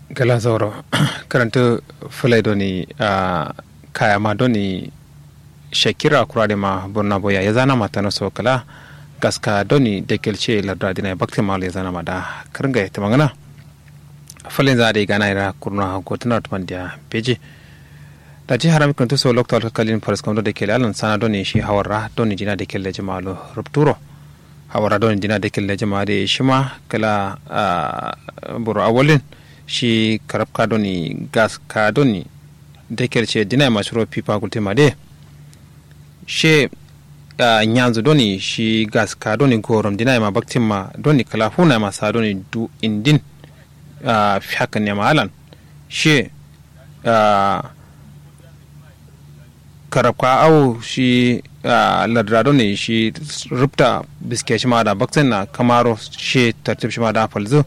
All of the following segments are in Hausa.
gala zauro karanta fulai doni a kaya ma doni shakira kurade ma burna boya ya zana mata na so kala gaska doni da kelce lardra dina bakti mal ya zana mada karga ta magana fulai za da gana ira kurna gotuna tumandiya peji da ji haram kan so lokta kalin faras kam da kele alan sana doni shi hawarra doni jina da kele jama'alo rupturo hawara doni jina da kele jama'a da shima kala buru awolin shi karab ka doni gas ka doni dekel ce dina ma shiro pipa kulte ma de she nyanzu doni shi gas ka doni gorom dina ma baktin ma doni kala huna ma sa doni du indin fiyakan ne mahalan she karab ka au shi ladra doni shi rupta biske shi ma da baktin na kamaro she tartib shi ma da falzu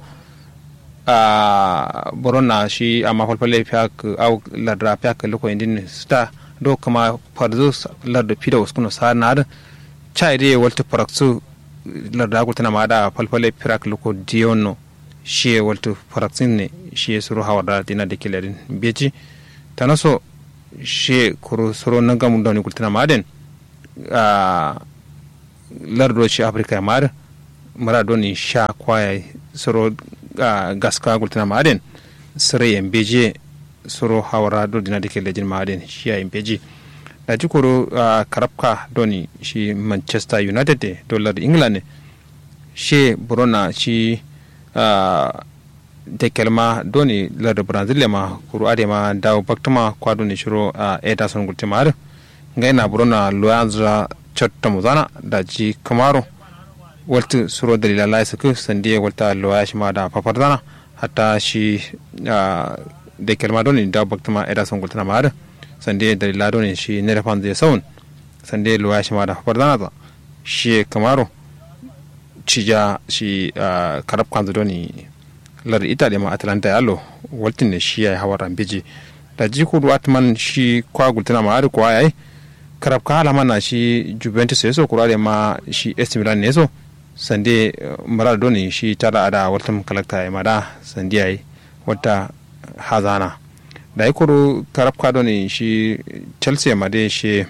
a borona shi amma falfalle fiyak au ladra fiyak loko indin sta do kama farzo ladda pida waskuno sa nar chai de walta paraksu ladda ko tana mada falfalle firak loko dionno shi walta paraksin ne shi suru hawada dina de kiladin beji tanaso shi kuro suru nagam doni kultana maden a lardo shi afrika mar mara doni sha kwaya suru Uh, gaska gultina maden sere yembeje soro hawara do dina dike lejin maden shi ya yembeji da jikoro uh, karabka doni shi manchester united de dollar england she burona shi uh, de kelma doni lar brazil ma kuru ade ma dawo baktuma kwa doni shiro uh, ederson gultima ar ngaina burona loyanza chotta muzana da ji kamaro walta suro dalila lai suku sandiya walta loya shi ma da fafardana hatta shi da kelma doni da baktuma eda son gultana ma da sandiya dalila doni shi ne da fanzai saun sandiya loya shi ma da fafardana ta shi kamaro cija shi karab kanzu doni lar ita da ma atlanta yalo waltin ne shi ya yi hawar biji da ji kudu atman shi kwa gultana ma da kwa yayi karab ka halama na shi juventus ya so kura da ma shi AC Milan ne so sande mara doni shi tara ada wata kalakta ya mada sande yayi wata hazana da ya kuro karab ka doni shi chelsea ma dai shi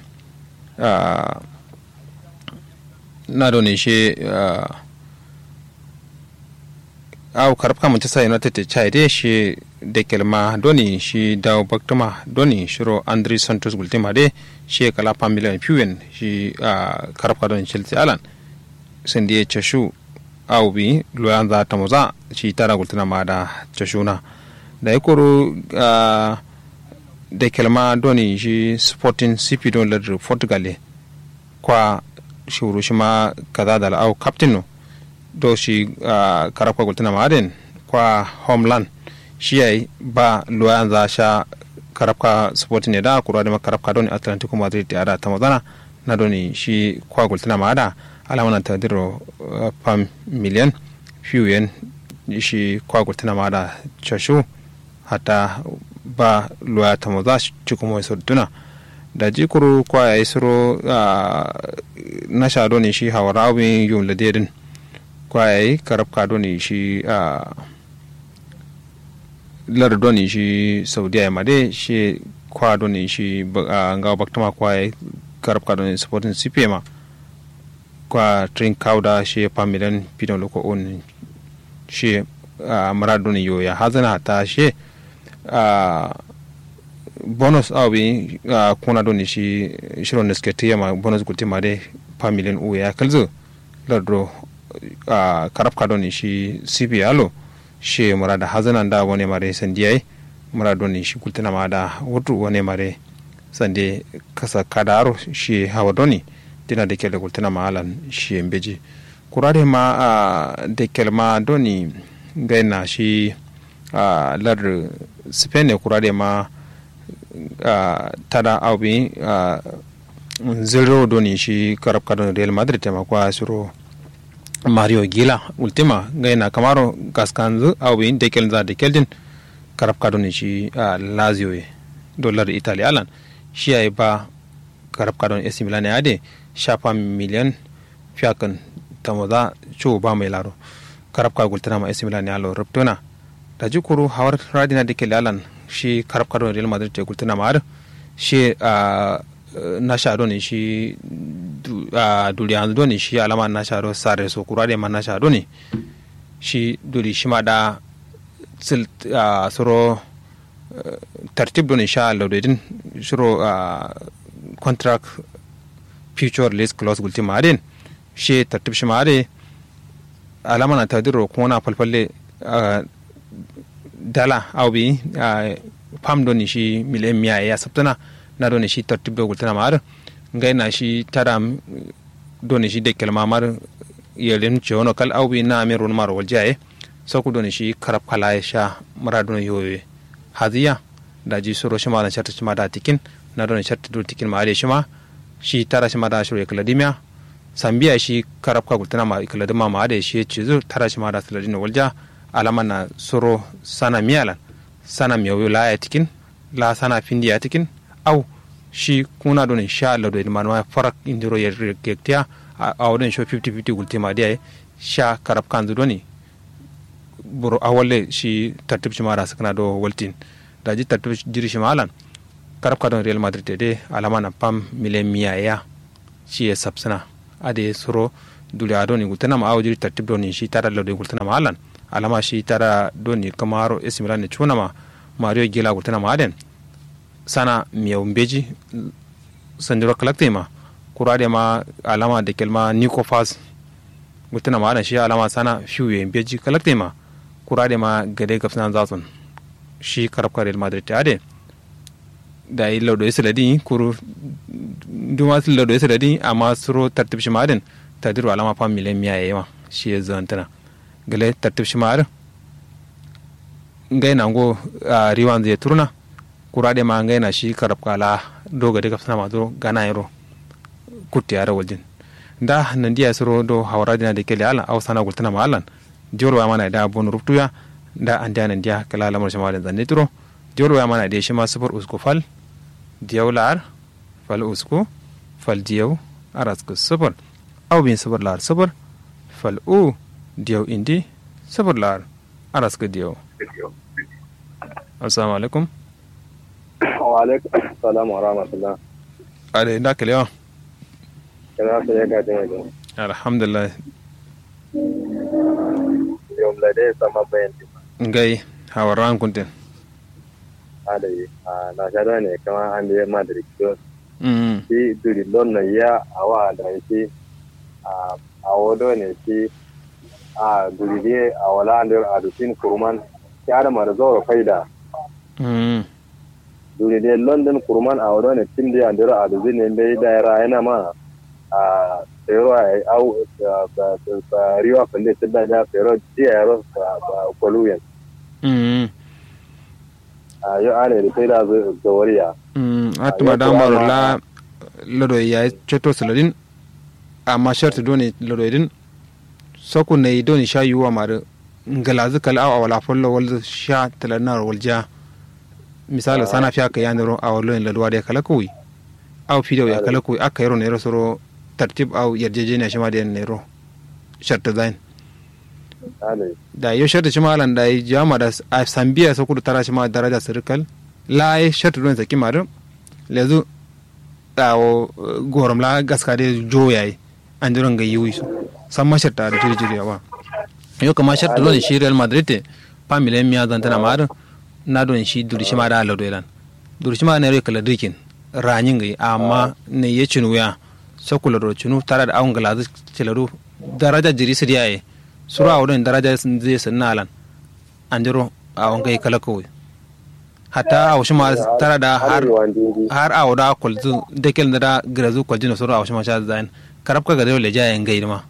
na doni shi au karab ka manchester united ta chai dai shi da kelma doni shi dawo baktuma doni shiro andre santos gultima dai shi kala pamilion fiwen shi karab ka doni chelsea alan sindi ye cashu aw bi loyan za ta moza shi tara gultina ma da cashuna da ya koro da kelma doni shi sporting cp don ladar portugal kwa shi wuro shi ma kaza da au captain no do shi karafka gultina ma den kwa homeland shi yayi ba loyan za sha karafka sporting ne da kura da karafka doni atlantico madrid da ada ta mazana na doni shi kwa gultina ma da alamana ta diro pam miliyan fiye yen shi kwago tana ma da cashu hata ba luwa ta maza ci kuma wasu duna da jikuru kwa ya yi suro na sha ne shi hawa rawin yun ladedin kwa ya yi karab ka ne shi lar doni shi saudiya ya made shi kwa ne shi ga baktama kwa ya yi karab ka ne supporting cpma kwa trin kauda she pamilen pidon loko on she uh, maradoni yo ya hazana ta she uh, bonus awi uh, kuna doni shi shiron da suke tiyama bonus gulti ma dai pamilen u ya kalzo lardro uh, karafka doni shi sibi alo she marada hazana da wani mare sandiyai maradoni shi gultina ma da wutu wani mare sande kasa kadaro shi hawa doni dina da kele gultina ma alan shi beji kurade ma a de kel ma doni gaina shi a lar spain ne kurade ma a tada awbi a zero doni shi karab kadon real madrid ma kwa suro mario gila ultima gaina kamaro gaskanzu awbi de kel za de keldin karab kadon shi a lazio dollar italy alan shi ay ba karab kadon AC Milan ya de shafa miliyan fiyakan ta maza ciwo ba mai laro karab ka gultana ma AC Milan ya lo rubtuna da ji kuru hawar radina da ke lalan shi karab kado real madrid te gultina ma shi na sha ne shi duriya ne shi alama na sha sare so kura da ma na sha ne shi duri shi ma da sil soro tartib don insha Allah din shiro contract future lease clause gulti marin shi tartib shi mare alama na tadiro ko na falfalle dala au bi pam don shi miliyan miya ya sabtana na don shi tartib do gultana mar ngai na shi tara don shi de kelma mar yelin chono kal au bi na me ron mar waljaye so ku don shi karab kala ya sha mara don yoye hadiya da ji suro shi ma da sharta shi ma da tikin na don sharta do tikin ma ale shi ma shi tara shi ma da shi kaladimiya sambiya shi karab ka gultana ma kaladima ma da shi ci zu tara shi ma da saladin walja alama na suro sana miyalan sana miyawu la ya tikin la sana findi ya tikin au shi kuna don sha Allah do ma ma farak indiro ya gektiya a wadon sho 50-50 gultima da sha karab kan zu doni buru awalle shi tartib shi mara sakana do waltin da ji tartib jiri shi malan karab ka don real madrid de alama na pam mile miya ya shi ya sabsana ade suro dule ado ni gultana ma awjiri tartib do ni shi tara lo de gultana ma alan alama shi tara do ni kamaro esimilan ni chuna ma mario gila gultana ma aden sana miya umbeji sandiro kalakte ma kurade ma alama da kelma niko fas gultana ma adan shi alama sana fiye umbeji kalakte ma kurade ma gade gafsan zasun shi karab ka real madrid ta ade da yi laudo ya saladi kuru duma su laudo ya saladi amma suro tartib shi ma'adin tadiru alama fa miliyan miya ya yawa shi ya zantana gale tartib shi ma'adin ngai na ngo a riwan zai turna kura de ma ngai na shi karab kala do gade ka sama do gana yaro kutti yara waljin da nan diya suro do hawara dina de kele ala awsana gultana ma alan diyor wa mana da bon ruptuya da an diya nan diya kala lamar shi ma da zanne turo diyor wa mana da shi ma sufur usko fal diyaw laar fal usku fal diyaw arasku sufur aw bin sufur laar sufur fal u diyaw indi sufur laar arasku diyaw assalamu alaikum wa alaikum salam wa rahmatullah ade da kelewa kana so ya gaji mai alhamdulillah yau la dai sama bayan ngai hawaran kuntin adai a na shada ne kama an da madrid to mm shi duri lon na ya awa da shi a a wodo ne shi a duri ne a wala an da adusin kurman ya da mara zo faida mm duri ne london kurman a wodo ne tim da an da adusin ne bai da yara yana ma a tsero a au ba riwa falle tunda da tsero ji a yaro ba koluyen mm a yau ana da sai da zawariya mm atuma da maro la lodo ya ceto saladin amma sharti doni lodo idin soku ne doni sha yuwa mare ngalazu kala aw wala follo wal sha talanar walja misali sana fiya ka yaniro aw lo en ladwa de kala kuwi aw fido ya kala kuwi aka yaro ne ro soro tartib aw yarjejeniya shi ma da ne ro sharta zain adai da yo sharta shi malan da yi jama da a sambiya so kudu tara shi ma daraja sirkal la yi sharta don saki maru lezu dawo gorom la gaska de joya yi an jiran ga yiwu su san ma sharta da jiri jiri yawa yo kama sharta don shi real madrid te pa milen miya zan tana maru na don shi duri shi ma da ala doilan duri shi ma ne rai kala dikin ranyin ga amma ne ya cinu ya sakula do cinu tara da awon galazu cilaru daraja jiri su diyaye sura wurin daraja zai sanna alan an jiro a wangai kala kawai hatta a wasu ma tara da har har a wada kwalzu da kel da grazu kwalji na sura a wasu ma sha zain karab ka gare leja yan gai ma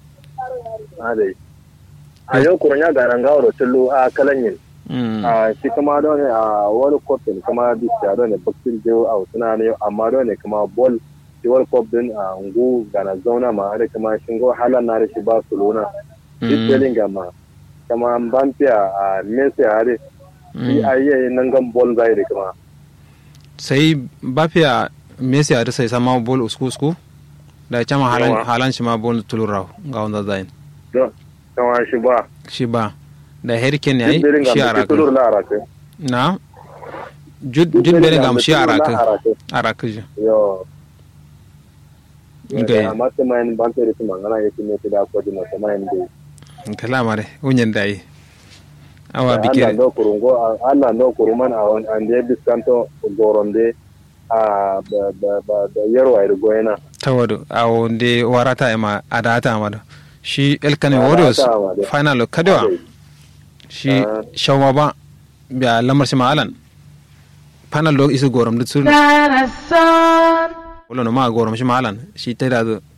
adai a yau kuran ya garan gawar tullu a kalanyin a shi kama don a wani kofin kama bisa don ne bakin jiyo a suna ne amma don ne kama bol shi wani kof din a ngu gana zauna ma da kama shingo halan na da shi ba su luna duk bellingham ma kama bampiya a messi a hade shi a yi nan gan bol zai da kama sai bafiya messi a sai sama bol usku usku da chama halan halan shi ma bol tulura ga wanda zain don kama shi ba shi ba da hurricane yayi Judberin shi ga araka tulur la araka na jud jud bellingham shi araka araka ji yo Ngai. amma ta mayin ban ta rikin mangana yake ne ta da ko dina ta mayin da kala mare unyen dai awa Allah bikere no kurungo Allah no kuruman a on an de diskanto goronde a ba ba ba da yarwa irgoyena tawadu awo nde warata ema adata amado shi elkane Adata warriors amado. final kadewa shi Ah. shawma ba biya lamar shi ma'alan final do isu gorom da tsul wala no ma gorom shi ma'alan shi tada